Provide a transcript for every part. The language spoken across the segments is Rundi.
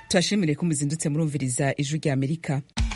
turashimire ko muzindutse murumviriza ijwi rya amerika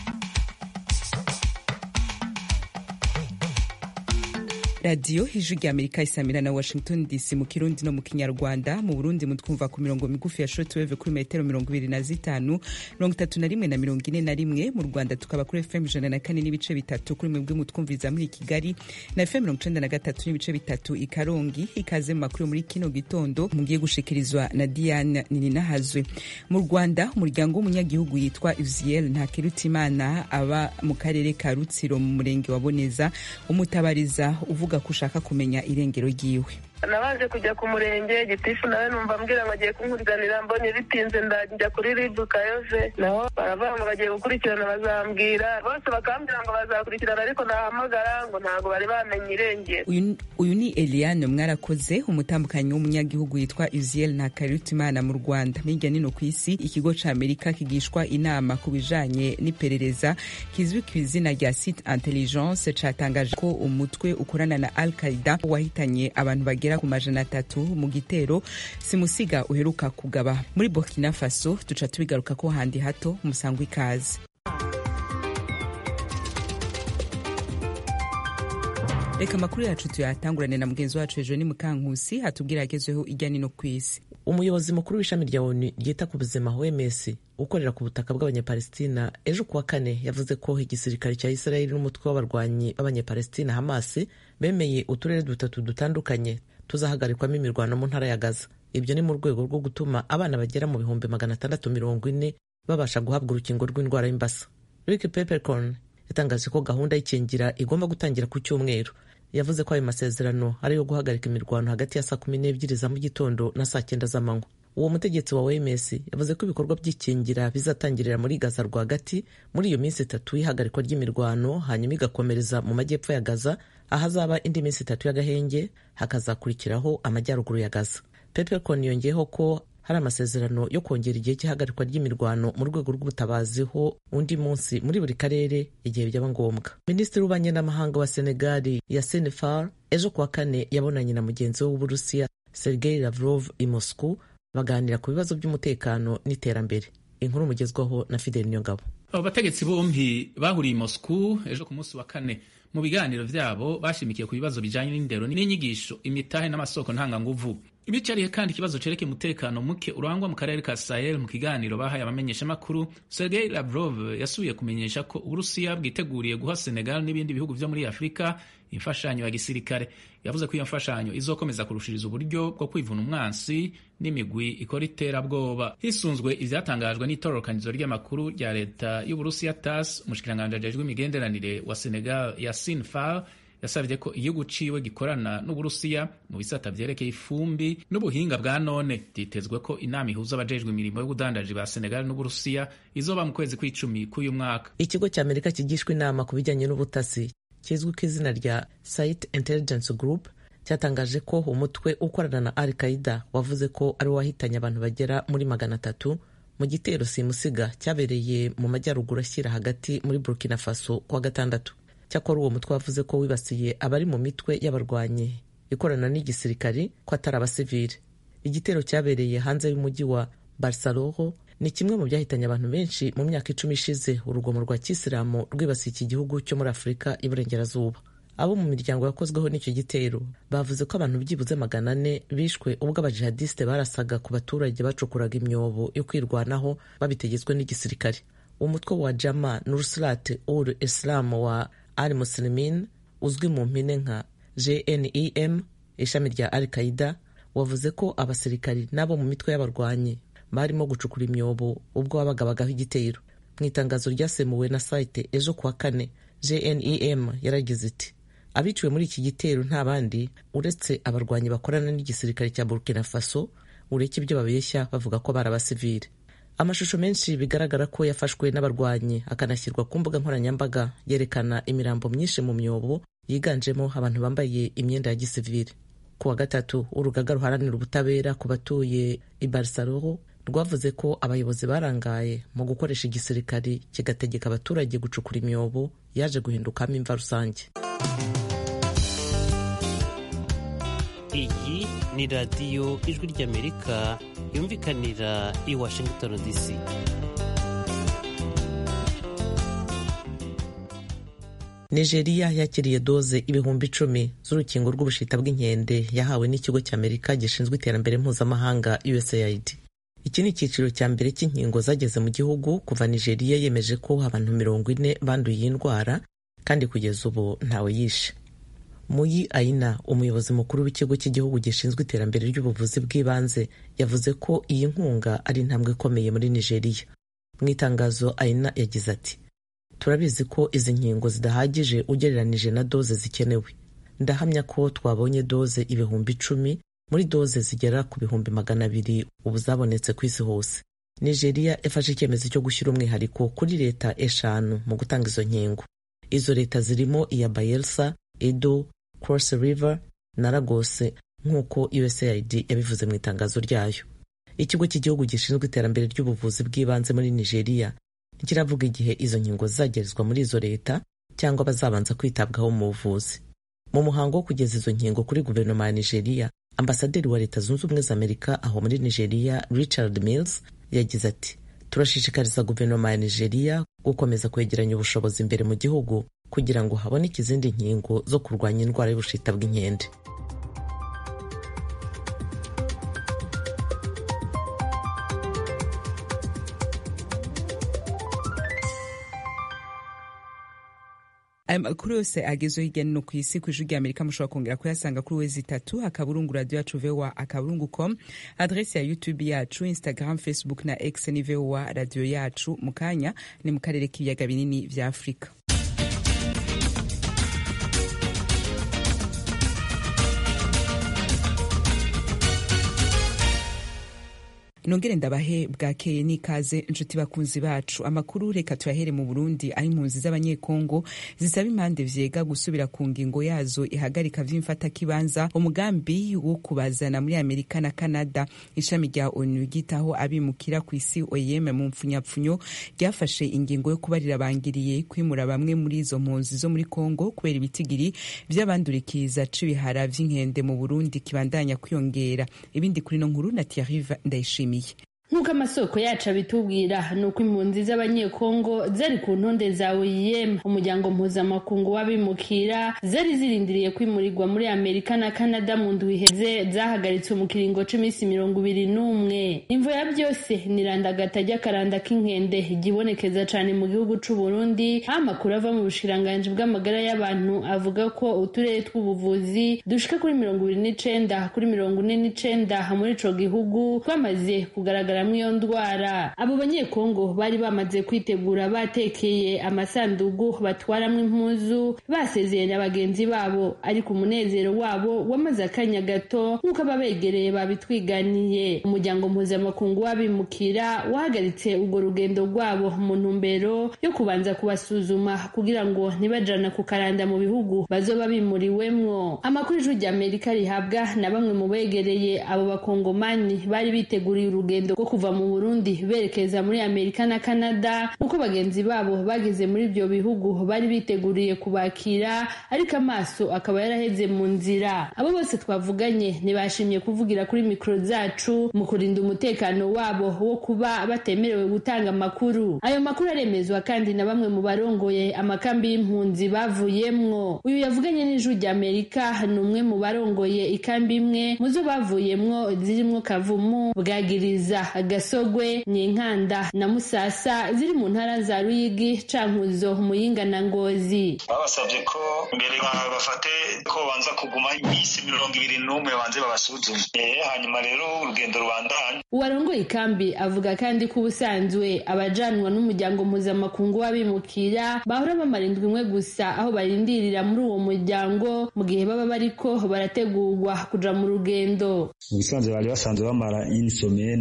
radiyo ijwi rya amerika isamira na washington dc mu kirundi no mu kinyarwanda mu burundi mutwumva ku mirongo migufi ya shortwave kuri metero mirongo ibiri na zitanu mirongo itatu na rimwe na mirongo ine na rimwe mu rwanda tukaba kuri fm ijana na kane n'ibice bitatu kuri mwebwe mutwumviriza muri kigali na fm mirongo icenda na gatatu n'ibice bitatu i karongi ikaze mu makuru muri kino gitondo mugiye gushikirizwa na diane nininahazwe mu rwanda umuryango w'umunyagihugu yitwa uziel ntakirutimana aba mu karere ka rutsiro mu murenge wa boneza umutabariza uvuga ko ushaka kumenya irengero ryiwe nabaje kujya ku murenge gitifu nawe numva ambwira ngo agiye kunkuriganira mbonye bitinze ndajya kuri ribu kayove naho baravuga ngo bagiye gukurikirana bazambwira bose bakambwira ngo bazakurikirana ariko nahamagara ngo ntabwo bari bamenye irengero uyu ni eliane mwarakoze umutambukanyi w'umunyagihugu yitwa uziel ntakarutimana mu rwanda hirya nino ku isi ikigo ca amerika kigishwa inama ku bijanye n'iperereza kizwi ku izina rya site intelligence catangaje ko umutwe ukorana na al qaida wahitanye abantu bagera ku majana atatu mu gitero simusiga uheruka kugaba muri burkina faso duca tubigaruka ko handi hato musangwa ikaze reka amakuru yacu tuyatangurane na mugenzi wacu hejuru ni mukankusi hatubwira agezweho ijya nino ku isi umuyobozi mukuru w'ishami rya onu ryita ku buzima wms ukorera ku butaka bw'abanyapalestina ejo kuwa kane yavuze ko igisirikare cya israeli n'umutwe w'abarwanyi b'abanyapalestina hamas bemeye uturere dutatu dutandukanye tuzahagarikwamo imirwano mu ntara ya gaza ibyo ni mu rwego rwo gutuma abana bagera mu bihumbi magana atandatu mirongo ine babasha guhabwa urukingo rw'indwara y'imbasa rick peppercorn yatangaje ko gahunda y'ikingira igomba gutangira ku cyumweru yavuze ko ayo masezerano ari ayo guhagarika imirwano hagati ya saa kumi n'ebyiri za mu gitondo na saa cyenda z'amanywa uwo mutegetsi wa OMS yavuze ko ibikorwa by'ikingira bizatangirira muri Gaza rwagati muri iyo minsi itatu y'ihagarikwa ry'imirwano hanyuma igakomereza mu majyepfo ya Gaza ahazaba indi minsi itatu y'agahenge hakazakurikiraho amajyaruguru ya Gaza. Peppercorn yongeyeho ko hari amasezerano yo kongera igihe cy'ihagarikwa ry'imirwano mu rwego rw'ubutabazi ho undi munsi muri buri karere igihe byaba ngombwa minisitiri w'ububanyi n'amahanga wa senegali ya senefar ejo kuwa kane yabonanye na mugenzi we w'uburusiya sergei lavrov i moscow baganira ku bibazo by'umutekano n'iterambere inkuru mugezwaho na fidel niyongabo abo bategetsi bombi bahuriye i moscow ejo ku munsi wa kane mu biganiro vyabo bashimikiye ku bibazo bijanye n'indero n'inyigisho imitahe n'amasoko ntanganguvu ibicariye kandi ikibazo cereke umutekano muke urangwa mu karere ka Sahel mu kiganiro bahaye abamenyeshamakuru Sergei Lavrov yasubiye kumenyesha ko Uburusiya bwiteguriye guha Senegal n'ibindi bihugu vyo muri Afurika imfashanyo ya gisirikare yavuze ko iyo mfashanyo izokomeza kurushiriza uburyo bwo kwivuna umwansi n'imigwi ikora iterabwoba hisunzwe ivyatangajwe n'itororokanizo ry'amakuru rya leta y'Uburusiya TASS umushikiranganji ajejwe imigenderanire wa Senegal Yassine Fall yasabye ko igihugu ciwe gikorana n'uburusiya mu bisata vyerekeye ifumbi n'ubuhinga bwa none vyitezwe ko inama ihuza abajejwe imirimo y'ubudandaji ba senegal n'uburusiya izoba mu kwezi kw'icumi k'uyu mwaka ikigo cya amerika kigishwa inama ku bijyanye n'ubutasi kizwi ku izina rya site intelligence group cyatangaje ko umutwe ukorana na al qaida wavuze ko ari wahitanye abantu bagera muri magana atatu mu gitero simusiga cyabereye mu majyaruguru ashyira hagati muri burkina faso kuwa gatandatu cyakora uwo mutwe wavuze ko wibasiye abari mu mitwe y'abarwanyi ikorana n'igisirikari ko atari abasivile igitero cyabereye hanze y'umujyi wa barsaloro ni kimwe mu byahitanye abantu benshi mu myaka icumi ishize urugomo rwa kisilamu rwibasiye iki gihugu cyo muri afurika y'iburengerazuba abo mu miryango yakozweho n'icyo gitero bavuze ko abantu byibuze magana ane bishwe ubwo abajihadisite barasaga ku baturage bacukuraga imyobo yo kwirwanaho babitegetswe n'igisirikare umutwe wa jama nurusrat ul islam wa al muslimin uzwi mu mpine nka gnem ishami rya al qaida wavuze ko abasirikari n'abo mu mitwe y'abarwanyi barimo gucukura imyobo ubwo babagabagaho igitero mu itangazo ryasemuwe na site ejo kuwa kane gnem yaragize iti abiciwe muri iki gitero nta bandi uretse abarwanyi bakorana n'igisirikare cya burkina faso ureke ibyo babeshya bavuga ko bari abasivile amashusho menshi bigaragara ko yafashwe n'abarwanyi akanashyirwa ku mbuga nkoranyambaga yerekana imirambo myinshi mu myobo yiganjemo abantu bambaye imyenda ya gisivile ku wa gatatu urugaga ruharanira ubutabera ku batuye i barsaloro rwavuze ko abayobozi barangaye mu gukoresha igisirikari kigategeka abaturage gucukura imyobo yaje guhindukamo imva rusange iyi ni radiyo ijwi ry'amerika yumvikanira i washington dc nigeria yakiriye doze ibihumbi icumi z'urukingo rw'ubushita bw'inkende yahawe n'ikigo cy'amerika gishinzwe iterambere mpuzamahanga usaid iki ni icyiciro cya mbere cy'inkingo zageze mu gihugu kuva nigeria yemeje ko abantu mirongo ine banduye iyi ndwara kandi kugeza ubu ntawe yishe muyi aina umuyobozi mukuru w'ikigo cy'igihugu gishinzwe iterambere ry'ubuvuzi bw'ibanze yavuze ko iyi nkunga ari intambwe ikomeye muri nigeria mu itangazo aina yagize ati turabizi ko izi nkingo zidahagije ugereranije na doze zikenewe ndahamya ko twabonye doze ibihumbi icumi muri doze zigera ku bihumbi magana abiri ubu zabonetse ku isi hose nigeria yafashe icyemezo cyo gushyira umwihariko kuri leta eshanu mu gutanga izo nkingo izo leta zirimo iya bayelsa edo cross river na lagos nk'uko usaid yabivuze mu itangazo ryayo ikigo cy'igihugu gishinzwe iterambere ry'ubuvuzi bw'ibanze muri nigeria ntikiravuga igihe izo nkingo zizagerezwa muri izo leta cyangwa bazabanza kwitabwaho mu buvuzi mu muhango wo kugeza izo nkingo kuri guverinoma ya nigeria ambasaderi wa leta zunze ubumwe za amerika aho muri nigeria richard mills yagize ati turashishikariza guverinoma ya nigeria gukomeza kwegeranya ubushobozi imbere mu gihugu kugira ngo haboneke izindi nkingo zo kurwanya indwara y'ubushita bw'inkende aya makuru yose agezweho hirya no hino ku isi ku ijwi rya amerika mushobora kongera kuyasanga kuri wezi itatu akaburungu radiyo yacu vowa akaburungu com adresi ya youtube yacu instagram facebook na x ni vowa radiyo yacu mu kanya ni mu karere k'ibiyaga binini vya afurika nongere ndabahe bwakeye n'ikaze inshuti bakunzi bacu amakuru reka tuyahere mu burundi aho impunzi z'abanyekongo zisaba impande vyega gusubira ku ngingo yazo ihagarika vy'imfatakibanza umugambi wo kubazana muri amerika na canada ishami rya onu ryitaho abimukira ku isi oyem mu mpfunyapfunyo ryafashe ingingo yo kubarira bangiriye kwimura bamwe muri izo mpunzi zo muri kongo kubera ibitigiri vy'abandurikiza c'ibihara vy'inkende mu burundi kibandanya kwiyongera ibindi kuri no nkuru na tiarive ndayishimiye nk'uko amasoko yacu abitubwira ni uko impunzi z'abanyekongo zari ku ntonde za oem umuryango mpuzamakungu w'abimukira zari zirindiriye kwimurirwa muri amerika na canada mu ndwi iheze zahagaritswe mu kiringo c'iminsi mirongo ibiri n'umwe imvo ya byose ni randagata ry'akaranda k'inkende igibonekeza cane mu gihugu c'uburundi aho amakuru ava mu bushiranganji bw'amagara y'abantu avuga ko uturere tw'ubuvuzi dushika kuri mirongo ibiri n'icenda kuri mirongo ine n'icenda muri ico gihugu twamaze kugaragara iyo ndwara abo banyekongo bari bamaze kwitegura batekeye amasandugu batwaramo impuzu basezeye na bagenzi babo ariko umunezero wabo wamaze akanya gato nk'uko ababegereye babitwiganiye umuryango mpuzamakungu w'abimukira wahagaritse urwo rugendo rwabo mu ntumbero yo kubanza kubasuzuma kugira ngo ntibajana ku karanda mu bihugu bazoba bimuriwemwo amakuru ijwi rya amerika rihabwa na bamwe mu begereye abo bakongomani bari biteguriye urugendo rwo kuva mu burundi berekeza muri amerika na canada nk'uko bagenzi babo bageze muri ibyo bihugu bari biteguriye kubakira ariko amaso akaba yaraheze mu nzira abo bose twavuganye ntibashimye kuvugira kuri mikoro zacu mu kurinda umutekano wabo wo kuba batemerewe gutanga amakuru ayo makuru aremezwa kandi na bamwe mu barongoye amakambi y'impunzi bavuyemwo uyu yavuganye n'ijwi rya amerika ni umwe mu barongoye ikambi imwe mu zo bavuyemwo zirimwo kavumu bwagiriza gasogwe nyinkanda na musasa ziri mu ntara za ruyigi cankuzo muyinga na ngozi babasabye ko mbere bafate ko banza kuguma iminsi mirongo ibiri n'umwe banze babasuzume hanyuma rero urugendo rubandanya uwarongoye ikambi avuga kandi ko ubusanzwe abajanwa n'umuryango mpuzamakungu w'abimukira bahora bamara indwi imwe gusa aho barindirira muri uwo muryango mu gihe baba bariko barategurwa kuja mu rugendo mu bisanzwe bari basanzwe bamara inisomene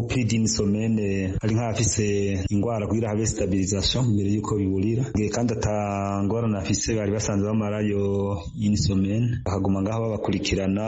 pridini somene ari nk'abafise ingwara kugira habe stabilisation mbere yuko biburira ngiye kandi atangorana afise bari basanzwe bamarayo inisomene bakaguma ngaho babakurikirana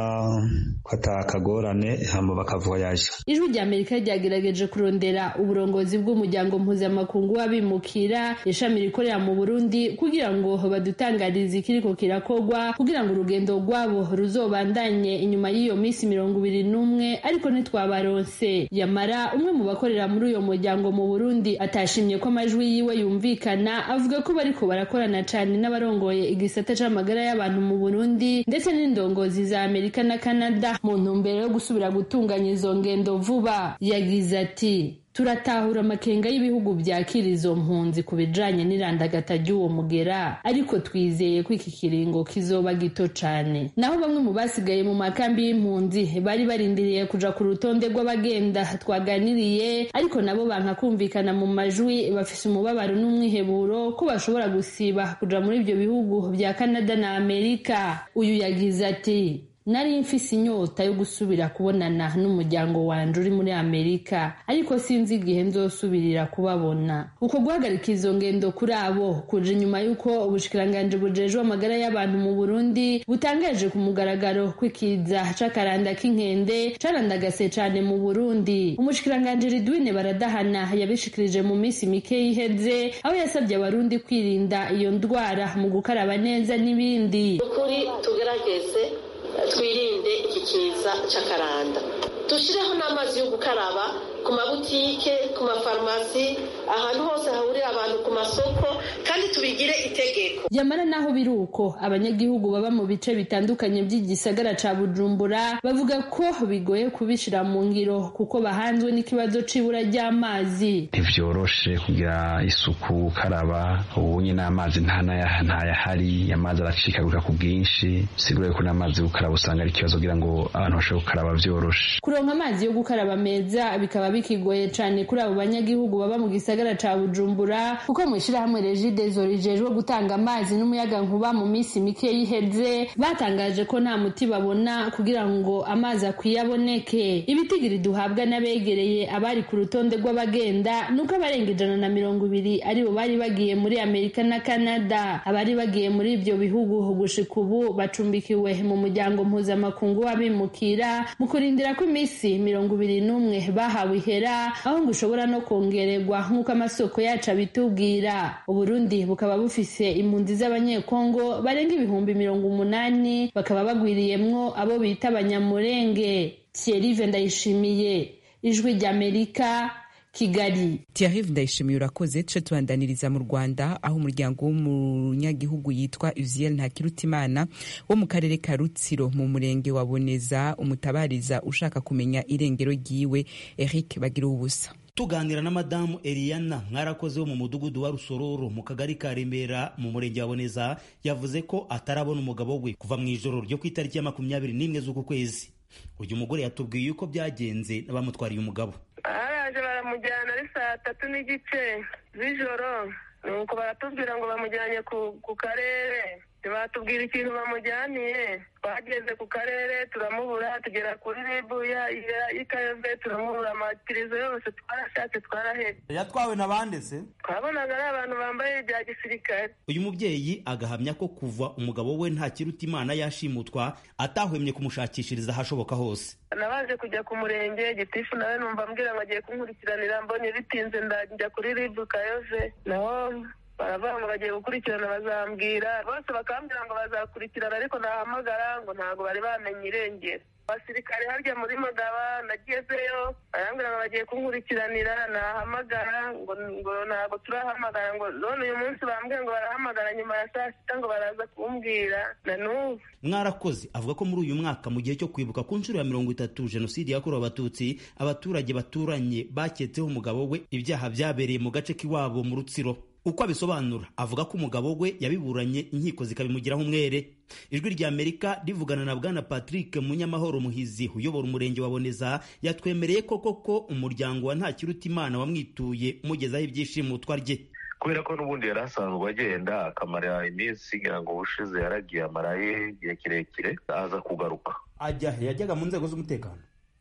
ko atakagorane hama bakavoyaje ijwi rya amerika ryagerageje kurondera uburongozi bw'umuryango mpuzamakungu w'abimukira ishami rikorera mu burundi kugira ngo badutangarize ikiriko kirakogwa kugira ngo urugendo rwabo ruzobandanye inyuma y'iyo minsi mirongo ibiri n'umwe ariko ntitwabaronse yamara umwe mu bakorera muri uyo muryango mu burundi atashimye ko amajwi yiwe yumvikana avuga ko bariko barakorana cane n'abarongoye igisata c'amagara y'abantu mu burundi ndetse n'indongozi za amerika na canada mu ntumbero yo gusubira gutunganya izo ngendo vuba yagize ati turatahura amakenga y'ibihugu byakira izo mpunzi ku bijanye n'irandagata ry'uwo mugera ariko twizeye ko iki kiringo kizoba gito cane naho bamwe mu basigaye mu makambi y'impunzi bari barindiriye kuja ku rutonde rw'abagenda twaganiriye ariko nabo banka kumvikana mu majwi bafise umubabaro n'umwiheburo ko bashobora gusiba kuja muri ivyo bihugu vya kanada na amerika uyu yagize ati nari mfise inyota yo gusubira kubonana n'umuryango wanje uri muri amerika ariko sinzi igihe nzosubirira kubabona uko guhagarika izo ngendo kuri abo kuje inyuma y'uko ubushikiranganji bujejwe amagara y'abantu mu burundi butangaje ku mugaragaro kw'ikiza c'akaranda k'inkende carandagase cane mu burundi umushikiranganji ridwine baradahana yabishikirije mu minsi mike yiheze aho yasabye abarundi kwirinda iyo ndwara mu gukaraba neza n'ibindi ukuri tugerageze twirinde iki kiza cy'akaranda dushyireho n'amazi yo gukaraba ku mabutike ku mafarumasi ahantu hose hahurira abantu ku masoko kandi tubigire itegeko yamara naho biri uko abanyagihugu baba mu bice bitandukanye by'igisagara ca bujumbura bavuga ko bigoye kubishira mu ngiro kuko bahanzwe n'ikibazo c'ibura ry'amazi ntivyoroshe kugira isuku gukaraba ubunye n'amazi ntayahari amazi aracikagurika ku bwinshi sigure ko n'amazi yo gukaraba usanga ari ikibazo kugira ngo abantu bashobore gukaraba vyoroshe kuronka amazi yo gukaraba meza bikaba bikigoye cane kuri abo banyagihugu baba mu gisagara ca bujumbura kuko mu ishirahamwe regidezo rijejwe gutanga amazi n'umuyaga nkuba mu minsi mike yiheze batangaje ko nta muti babona kugira ngo amazi akwiye aboneke ibitigiri duhabwa n'abegereye abari ku rutonde rw'abagenda nuko abarenga ijana na mirongo ibiri aribo bari bagiye muri amerika na canada abari bagiye muri ivyo bihugu gushika ubu bacumbikiwe mu muryango mpuzamakungu w'abimukira mu kurindira ko iminsi mirongo ibiri n'umwe bahawe ihera aho ngo ushobora no kongererwa nk'uko amasoko yacu abitubwira uburundi bukaba bufise impunzi z'abanyekongo barenga ibihumbi mirongo umunani bakaba bagwiriyemwo abo bita abanyamurenge thierry ndayishimiye ijwi ry'amerika kigali Thierry ndayishimiye urakoze tuce tubandaniriza mu rwanda aho umuryango w'umunyagihugu yitwa uziel ntakirutimana wo mu karere ka rutsiro mu murenge wa boneza umutabariza ushaka kumenya irengero ryiwe eric bagira ubusa tuganira na madamu Eliana mwarakoze wo mu mudugudu wa rusororo mu kagari ka remera mu murenge wa boneza yavuze ko atarabona umugabo we kuva mu ijoro ryo ku itariki ya makumyabiri n'imwe z'uku kwezi uyu mugore yatubwiye uko byagenze n'abamutwariye umugabo baraje baramujyana ari saa tatu n'igice z'ijoro nuko baratubwira ngo bamujyanye ku karere ntibatubwira ikintu bamujyaniye twageze ku karere turamubura tugera kuri ribu y'ikayove turamubura amatirizo yose twarashatse twarahetse yatwawe na bande se twabonaga ari abantu bambaye ibya gisirikare uyu mubyeyi agahamya ko kuva umugabo we nta kiruta imana yashimutwa atahwemye kumushakishiriza ahashoboka hose nabaje kujya ku murenge gitifu nawe numva ambwira ngo agiye kunkurikiranira mbonye bitinze ndajya kuri ribu kayove naho baravuga ngo bagiye gukurikirana bazambwira bose bakambwira ngo bazakurikirana ariko nahamagara ngo ntabwo bari bamenye irengero abasirikare harya muri magaba nagezeyo barambwira ngo bagiye kunkurikiranira nahamagara ngo ngo ntabwo turahamagara ngo none uyu munsi bambwiye ngo barahamagara nyuma ya saa sita ngo baraza kumbwira na n'ubu mwarakoze avuga ko muri uyu mwaka mu gihe cyo kwibuka ku nshuro ya mirongo itatu jenoside yakorewe abatutsi abaturage baturanye baketseho umugabo we ibyaha byabereye mu gace k'iwabo mu rutsiro uko abisobanura avuga ko umugabo we yabiburanye inkiko zikabimugiraho umwere ijwi rya amerika rivugana na bwana patrick munyamahoro muhizi uyobora umurenge wa boneza yatwemereye ko koko umuryango wa ntakirutimana wamwituye umugezaho ibyishimutwa rye kubera ko n'ubundi yari asanzwe agenda akamara iminsi ngira ngo ubushize yaragiye amaraye igihe kirekire aza kugaruka ajya he yajyaga mu nzego z'umutekano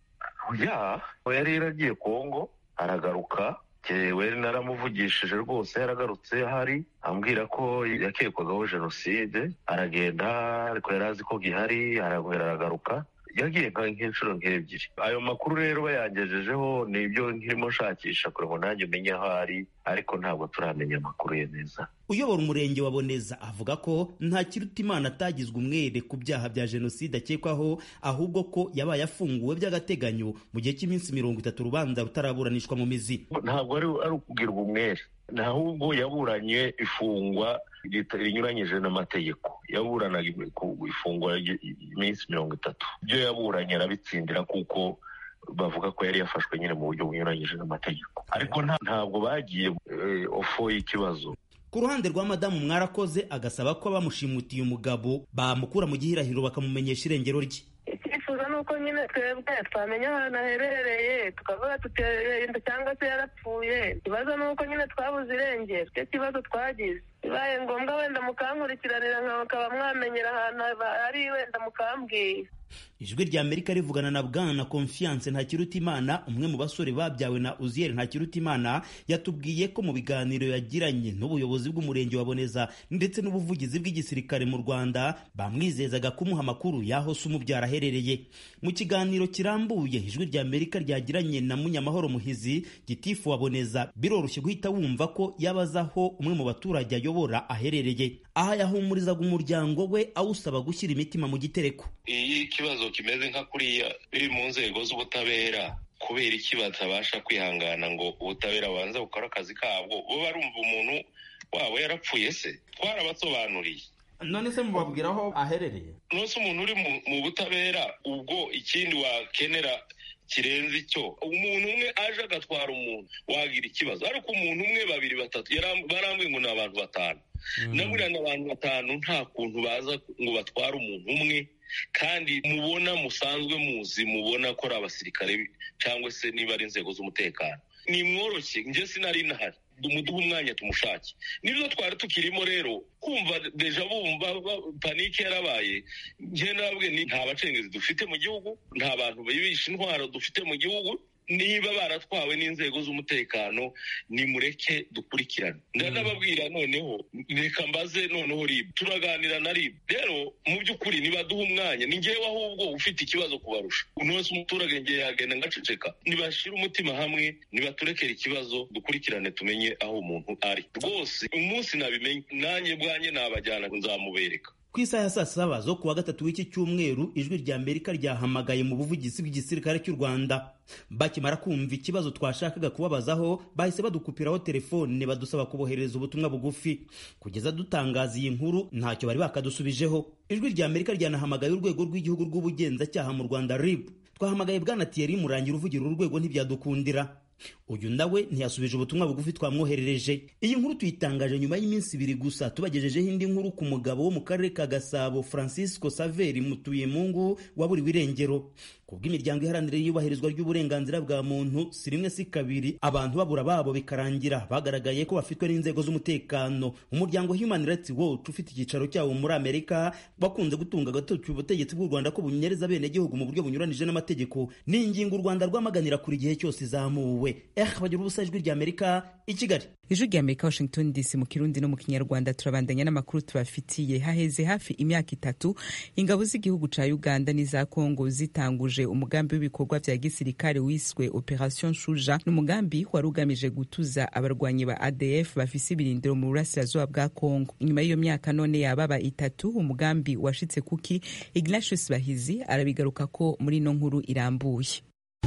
ya yari yaragiye kongo aragaruka jewe naramuvugishije rwose yaragarutse ahari ambwira ko yakekwagaho jenoside aragenda ariko yari azi ko gihari aragwera aragaruka yagiye nk'inshuro nk'ebyiri ayo makuru rero bayangejejeho ni ibyo nkirimo nshakisha kugira ngo nanjye umenye aho ari ariko ntabwo turamenya amakuru ye neza uyobora umurenge wa boneza avuga ko nta kiruta imana atagizwe umwere ku byaha bya jenoside akekwaho ahubwo ko yabaye afunguwe by'agateganyo mu gihe cy'iminsi mirongo itatu urubanza rutaraburanishwa mu mizi ntabwo ari ukubwirwa umwere ahubwo yaburanye ifungwa rinyuranyije n'amategeko yaburanaga ifungwa iminsi mirongo itatu ibyo yaburanye arabitsindira kuko bavuga ko yari yafashwe nyine mu buryo bunyuranyije n'amategeko ariko ntabwo bagiye ofo y'ikibazo ku ruhande rwa madamu mwarakoze agasaba ko abamushimutiye umugabo bamukura mu gihirahiro bakamumenyesha irengero rye icyifuzo ni uko nyine twebwe twamenya ahantu aherereye tukavuga tuterinda cyangwa se yarapfuye ikibazo ni uko nyine twabuze irengero icyo kibazo twagize bibaye ngombwa wenda mukankurikiranira nkaba mwamenyera ahantu ari wenda mukambwira ijwi rya amerika rivugana na bwana confiance ntakirutimana umwe mu basore babyawe na uziyeri ntakirutimana yatubwiye ko mu biganiro yagiranye n'ubuyobozi bw'umurenge wa boneza ndetse n'ubuvugizi bw'igisirikare mu rwanda bamwizezaga kumuha amakuru y'aho se umubyara aherereye mu kiganiro kirambuye ijwi rya amerika ryagiranye na munyamahoro muhizi gitifu wa boneza biroroshye guhita wumva ko yabaza aho umwe mu baturage ayobora aherereye aha yahumurizaga umuryango we awusaba gushyira imitima mu gitereko iyo ikibazo kimeze nka kuriya biri mu nzego z'ubutabera kubera iki batabasha kwihangana ngo ubutabera bubanza bukore akazi kabwo bo barumva umuntu wabo yarapfuye se twarabasobanuriye none se mubabwira aho aherereye nose umuntu uri mu butabera ubwo ikindi wakenera kirenze icyo umuntu umwe aje agatwara umuntu wagira ikibazo ariko umuntu umwe babiri batatu barambwiye ngo ni abantu batanu naburiya ni abantu batanu nta kuntu baza ngo batware umuntu umwe kandi mubona musanzwe muzi mubona ko ari abasirikare cyangwa se niba ari inzego z'umutekano ni mworoshye njye sinari nahari muduhe umwanya tumushake nibyo twari tukirimo rero kumva deja bumva panike yarabaye njye nabwe ni nta bacengezi dufite mu gihugu nta bantu bibisha intwaro dufite mu gihugu niba baratwawe n'inzego z'umutekano nimureke dukurikirane ndanababwira noneho reka mbaze noneho ribu turaganira na ribu rero mu by'ukuri nibaduha umwanya ni ngewe ahubwo ufite ikibazo kubarusha uno wese umuturage ngewe yagenda ngaceceka nibashyire umutima hamwe nibaturekere ikibazo dukurikirane tumenye aho umuntu ari rwose umunsi nabimenye nanjye bwanjye nabajyana nzamubereka ku isaha ya saa saba zo kuwa gatatu w'iki cyumweru ijwi rya amerika ryahamagaye mu buvugizi bw'igisirikare cy'u rwanda bakimara kumva ikibazo twashakaga kubabazaho bahise badukupiraho telefone badusaba kuboherereza ubutumwa bugufi kugeza dutangaza iyi nkuru ntacyo bari bakadusubijeho ijwi rya amerika ryanahamagaye urwego rw'igihugu rw'ubugenzacyaha mu rwanda rib twahamagaye bwana tiyeri murangira uvugira uru rwego ntibyadukundira uyu nawe ntiyasubije ubutumwa bugufi twamwoherereje iyi nkuru tuyitangaje nyuma y'iminsi ibiri gusa tubagejejeho indi nkuru ku mugabo wo mu karere ka gasabo francisco saveri mutuyemungu waburiwe irengero kubw'imiryango iharanira iyubahirizwa ry'uburenganzira bwa muntu si rimwe si kabiri abantu babura babo bikarangira bagaragaye ko bafitwe n'inzego z'umutekano umuryango human rights watch ufite icyicaro cyawo muri amerika wakunze gutunga agatoki ubutegetsi bw'u rwanda ko bunyereza abenegihugu mu buryo bunyuranije n'amategeko ni ingingo u rwanda rwamaganira kuri gihe cyose izamuwe eh bagira ubusa ijwi rya amerika i kigali ijwi rya amerika washington dc mu kirundi no mu kinyarwanda turabandanya n'amakuru tubafitiye haheze hafi imyaka itatu ingabo z'igihugu ca uganda n'iza kongo zitanguje umugambi w'ibikorwa vya gisirikare wiswe operation shuja ni umugambi wari ugamije gutuza abarwanyi ba adf bafise ibirindiro mu burasirazuba bwa kongo inyuma y'iyo myaka none yababa itatu umugambi washitse kuki ignatius bahizi arabigaruka ko muri ino nkuru irambuye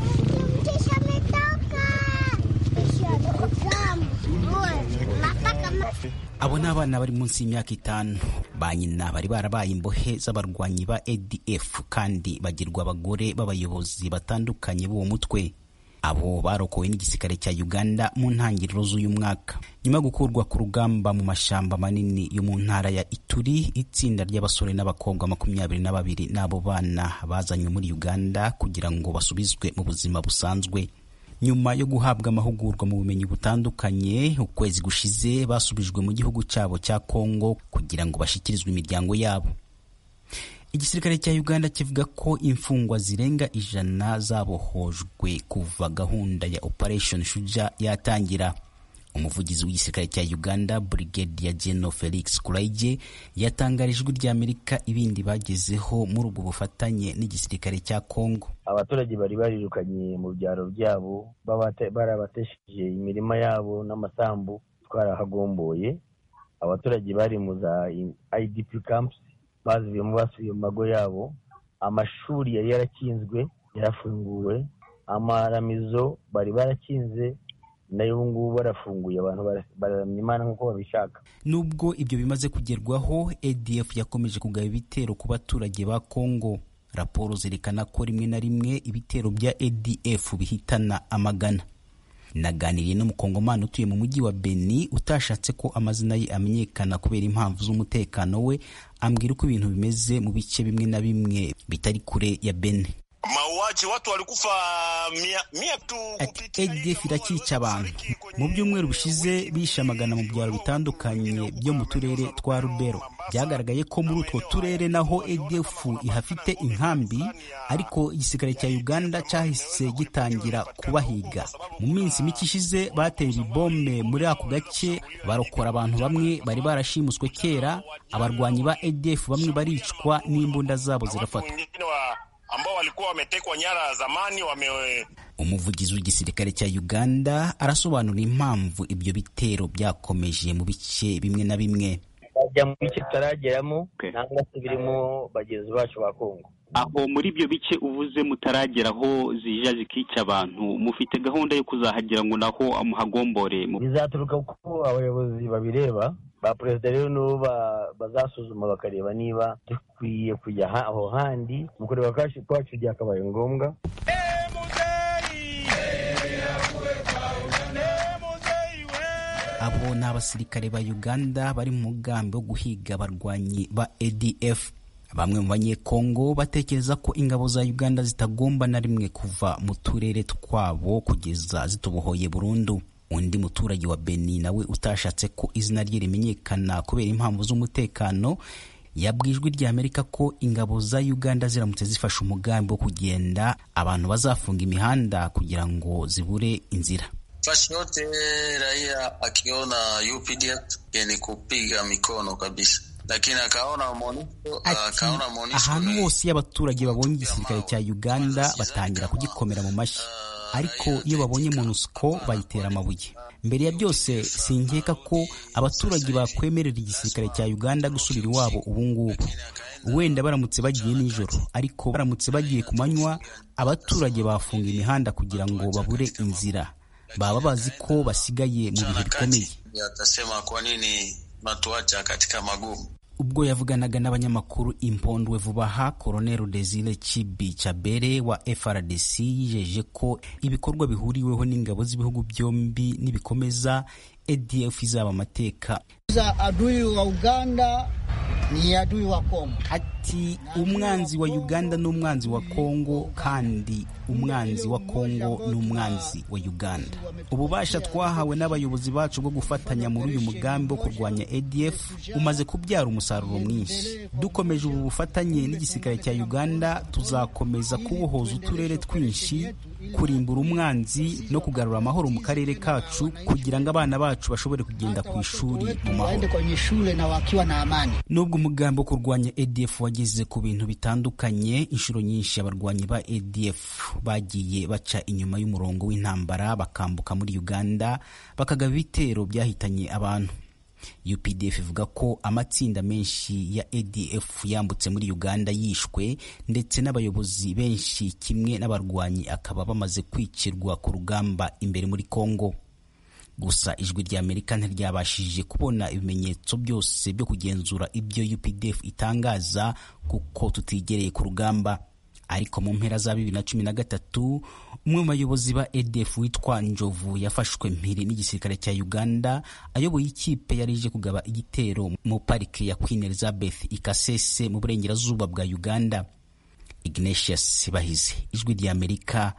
abo ni abana bari munsi y'imyaka itanu ba nyina bari barabaye imbohe z'abarwanyi ba adf kandi bagirwa abagore b'abayobozi batandukanye b'uwo mutwe abo barokowe n'igisirikare cya uganda mu ntangiriro z'uyu mwaka nyuma yo gukurwa ku rugamba mu mashyamba manini yo mu ntara ya ituri itsinda ry'abasore n'abakobwa makumyabiri na babiri n'abo bana bazanywe muri uganda kugira ngo basubizwe mu buzima busanzwe nyuma yo guhabwa amahugurwa mu bumenyi butandukanye ukwezi gushize basubijwe mu gihugu cyabo cya kongo kugira ngo bashyikirizwe imiryango yabo igisirikare cya uganda kivuga ko imfungwa zirenga ijana zabohojwe kuva gahunda ya operation shuja yatangira umuvugizi w'igisirikare cya uganda brigadier general felix kuraige yatangarije ijwi ry'amerika ibindi bagezeho muri ubwo bufatanye n'igisirikare cya congo abaturage bari barirukanye mu byaro byabo barabatesheje imirima yabo n'amasambu twarahagomboye abaturage bari mu za idp camps bazivuyemo basubiye mu mago yabo amashuri yari yarakinzwe yarafunguwe amaramizo bari barakinze nayo ubu ngubu barafunguye abantu bararamya imana nk'uko babishaka nubwo ibyo bimaze kugerwaho adf yakomeje kugaba ibitero ku baturage ba congo raporo zerekana ko rimwe na rimwe ibitero bya adf bihitana amagana naganiriye n'umukongomani utuye mu mujyi wa beni utashatse ko amazina ye amenyekana kubera impamvu z'umutekano we ambwira uko ibintu bimeze mu bice bimwe na bimwe bitari kure ya beni mauaji watu walikufa mia, mia tu ADF irakica abantu mu byumweru bishize bishe amagana mu byaro bitandukanye byo mu turere twa Rubero byagaragaye ko muri utwo turere naho ADF ihafite inkambi ariko igisirikare cya Uganda cyahise gitangira kubahiga mu minsi mike ishize bateye ibombe muri ako gace barokora abantu bamwe bari barashimuswe kera abarwanyi ba ADF bamwe baricwa n'imbunda zabo zirafatwa ambao walikuwa wametekwa nyara zamani wame umuvugizi w'igisirikare cya uganda arasobanura impamvu ibyo bitero byakomeje mu bice bimwe na bimwe bajya mu bice tutarageramo nangwa se birimo bagenzi bacu ba kongo aho muri ibyo bice uvuze mutarageraho zija zikica abantu mufite gahunda yo kuzahagera ngo naho muhagombore bizaturuka kuko abayobozi babireba ba perezida rero nibo bazasuzuma bakareba niba dukwiye kujya aho handi mu kureba kwacu byakabaye ngombwa abo ni abasirikare ba uganda bari mu mugambi wo guhiga abarwanyi ba adf bamwe mu banyekongo batekereza ko ingabo za uganda zitagomba na rimwe kuva mu turere twabo kugeza zitubohoye burundu undi muturage wa beni nawe utashatse ko izina rye rimenyekana kubera impamvu z'umutekano yabwijwe rya amerika ko ingabo za uganda ziramutse zifashe umugambi wo kugenda abantu bazafunga imihanda kugira ngo zibure inzira fasi yote raia akiona UPDF ni kupiga mikono kabisa lakini akaona MONUSCO akaona MONUSCO ahantu hose iyo abaturage babonye igisirikare cya uganda batangira kugikomera mu mashyi ariko iyo babonye monusco bayitera amabuye mbere ya byose sinkeka ko abaturage bakwemerera igisirikare cya uganda gusubira iwabo ubu ngubu wenda baramutse bagiye nijoro ariko baramutse bagiye ku manywa abaturage bafunga imihanda kugira ngo babure inzira baba bazi ko basigaye mu bihe bikomeye yatasema kwa nini matuacha katika magumu ubwo yavuganaga n'abanyamakuru impondwe vuba aha koronero desire chibi chabere wa frdc yijeje ko ibikorwa bihuriweho n'ingabo z'ibihugu byombi nibikomeza adf izaba amateka adui wa uganda ni adui wa kongo ati umwanzi wa uganda ni umwanzi wa kongo kandi umwanzi wa kongo ni umwanzi wa uganda ububasha twahawe n'abayobozi bacu bwo gufatanya muri uyu mugambi wo kurwanya adf umaze kubyara umusaruro mwinshi dukomeje ubu bufatanye n'igisirikare cya uganda tuzakomeza kubohoza uturere twinshi kurimbura umwanzi no kugarura amahoro mu karere kacu kugira ngo abana bacu bashobore kugenda ku ishuri mu mahoro nubwo umugambi wo kurwanya adf wageze ku bintu bitandukanye inshuro nyinshi abarwanyi ba adf bagiye baca inyuma y'umurongo w'intambara bakambuka muri uganda bakagaba ibitero byahitanye abantu updf ivuga ko amatsinda menshi ya adf yambutse muri uganda yishwe ndetse n'abayobozi benshi kimwe n'abarwanyi akaba bamaze kwicirwa ku rugamba imbere muri congo gusa ijwi rya amerika ntiryabashije kubona ibimenyetso byose byo kugenzura ibyo updf itangaza kuko tutigereye ku rugamba ariko mu mpera za bibiri na cumi na gatatu umwe mu bayobozi ba adf witwa njovu yafashwe mpiri n'igisirikare cya uganda ayoboye ikipe yari ije kugaba igitero mu parike ya queen elizabeth ikasese mu burengerazuba bwa uganda ignatius bahize ijwi rya amerika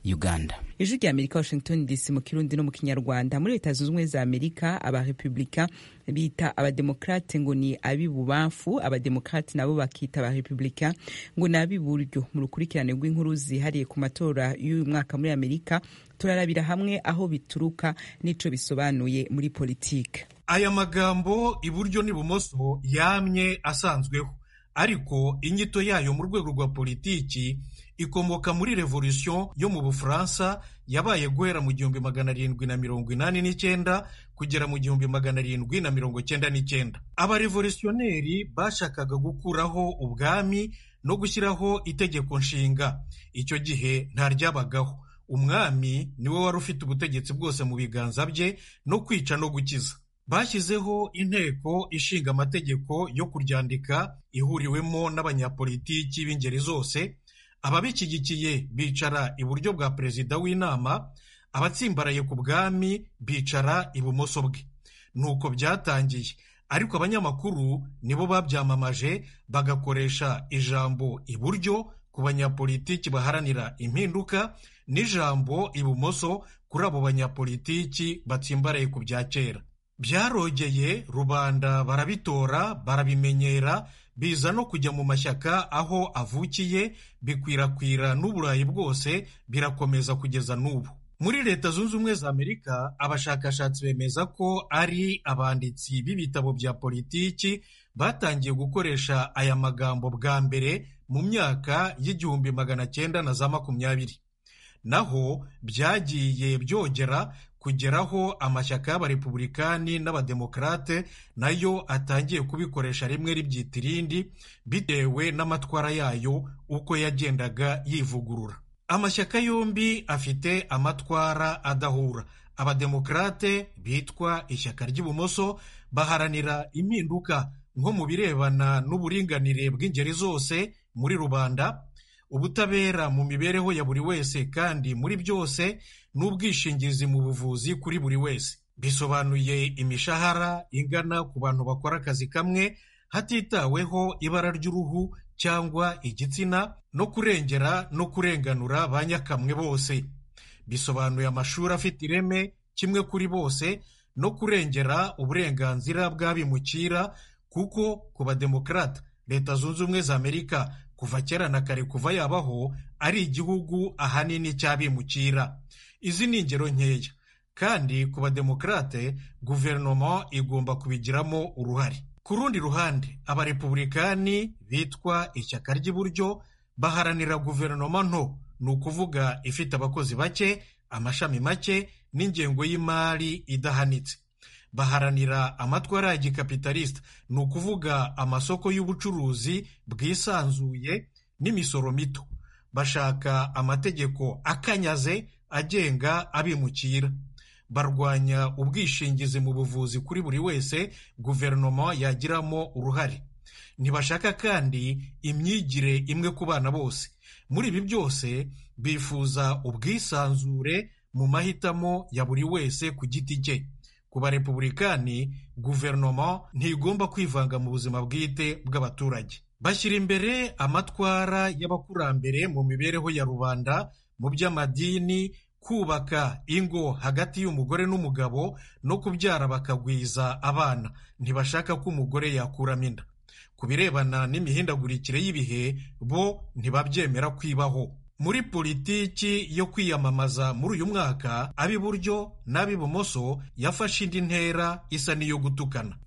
uganda ijwi rya amerika washington dc mu kirundi no mu kinyarwanda muri leta zunze ubumwe za amerika abarepublika bita abademokrate ngo ni ab'ibubamfu abademokrate nabo bakita abarepublika ngo ni ab'iburyo mu rukurikirane rw'inkuru zihariye ku matora y'uyu mwaka muri amerika turarabira hamwe aho bituruka n'ico bisobanuye muri politike aya magambo iburyo n'ibumoso yamye asanzweho ariko inyito yayo mu rwego rwa politiki ikomoka muri revolution yo mu bufaransa yabaye guhera mu gihumbi magana arindwi na mirongo inani n'icyenda kugera mu gihumbi magana arindwi na mirongo cyenda n'icyenda abarevolutionneri bashakaga gukuraho ubwami no gushyiraho itegeko nshinga icyo gihe nta ryabagaho umwami niwe wari ufite ubutegetsi bwose mu biganza bye no kwica no gukiza bashyizeho inteko ishinga amategeko yo kuryandika ihuriwemo n'abanyapolitiki b'ingeri zose ababishyigikiye bicara iburyo bwa perezida w'inama abatsimbaraye ku bwami bicara ibumoso bwe nuko byatangiye ariko abanyamakuru nibo babyamamaje bagakoresha ijambo iburyo ku banyapolitiki baharanira impinduka n'ijambo ibumoso kuri abo banyapolitiki batsimbaraye ku bya kera byarogeye rubanda barabitora barabimenyera biza no kujya mu mashyaka aho avukiye bikwirakwira n'uburayi bwose birakomeza kugeza n'ubu muri leta zunze ubumwe za amerika abashakashatsi bemeza ko ari abanditsi b'ibitabo bya politiki batangiye gukoresha aya magambo bwa mbere mu myaka y'igihumbi magana cyenda na za makumyabiri naho byagiye byogera kugeraho amashyaka y'abarepublikani n'abademokarate nayo atangiye kubikoresha rimwe ribyita irindi bitewe n'amatwara yayo uko yagendaga yivugurura amashyaka yombi afite amatwara adahura abademokarate bitwa ishyaka ry'ibumoso baharanira impinduka nko mu birebana n'uburinganire bw'ingeri zose muri rubanda ubutabera mu mibereho ya buri wese kandi muri byose n'ubwishingizi mu buvuzi kuri buri wese bisobanuye imishahara ingana ku bantu bakora akazi kamwe hatitaweho ibara ry'uruhu cyangwa igitsina no kurengera no kurenganura ba nyakamwe bose bisobanuye amashuri afite ireme kimwe kuri bose no kurengera uburenganzira bw'abimukira kuko ku bademokarata leta zunze ubumwe za amerika kuva kera na kare kuva yabaho ari igihugu ahanini cy'abimukira izi ni ingero nkeya kandi ku bademokarate guverinoma igomba kubigiramo uruhare ku rundi ruhande abarepublikani bitwa ishyaka ry'iburyo baharanira guverinoma nto ni ukuvuga ifite abakozi bake amashami make n'ingengo y'imari idahanitse baharanira amatwara ya gikapitalisita ni ukuvuga amasoko y'ubucuruzi bwisanzuye n'imisoro mito bashaka amategeko akanyaze agenga abimukira barwanya ubwishingizi mu buvuzi kuri buri wese guverinoma yagiramo uruhare ntibashaka kandi imyigire imwe ku bana bose muri ibi byose bifuza ubwisanzure mu mahitamo ya buri wese ku giti cye ku barepublikani guverinoma ntigomba kwivanga mu buzima bwite bw'abaturage bashyira imbere amatwara y'abakurambere mu mibereho ya rubanda mu by'amadini kubaka ingo hagati y'umugore n'umugabo no kubyara bakagwiza abana ntibashaka ko umugore yakuramo inda ku birebana n'imihindagurikire y'ibihe bo ntibabyemera kwibaho muri politiki yo kwiyamamaza muri uyu mwaka ab'iburyo n'ab'ibumoso yafashe indi ntera isa n'iyo gutukana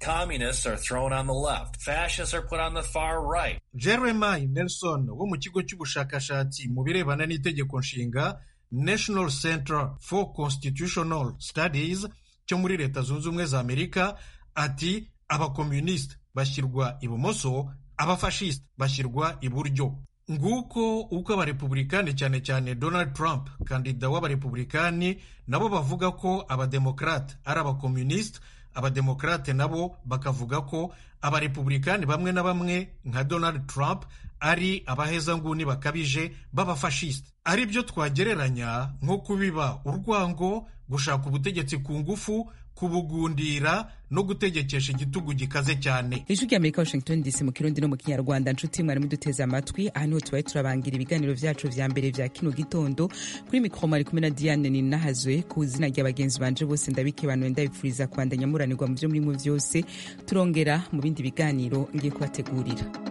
jeremy nelson wo mu kigo cy'ubushakashatsi mu birebana n'itegeko nshinga national center for constitutional studies cyo muri leta zunze ubumwe za amerika ati abakomunisite bashyirwa ibumoso abafashisite bashyirwa iburyo nguko uko abarepublikani cyane cyane donald trump kandida w'abarepublikani nabo bavuga ko abademokarate ari abakomunisite abademokarate nabo bakavuga ko abarepublikani bamwe na bamwe nka donald trump ari abahezanguni bakabije b'abafashisite ari byo twagereranya nko kubiba urwango gushaka ubutegetsi ku ngufu kubugundira no gutegekesha igitugu gikaze cyane ijwi rya amerika washington dc mu kirundi no mu kinyarwanda nshuti mwari muduteze amatwi aha niho tubaye turabangira ibiganiro vyacu vya mbere vya kino gitondo kuri mikoro mwari kumwe na diane ninahazwe ku izina rya bagenzi banje bose ndabikebanuye ndabipfuriza kwandanya muranirwa mu vyo murimwo vyose turongera mu bindi biganiro ngiye kubategurira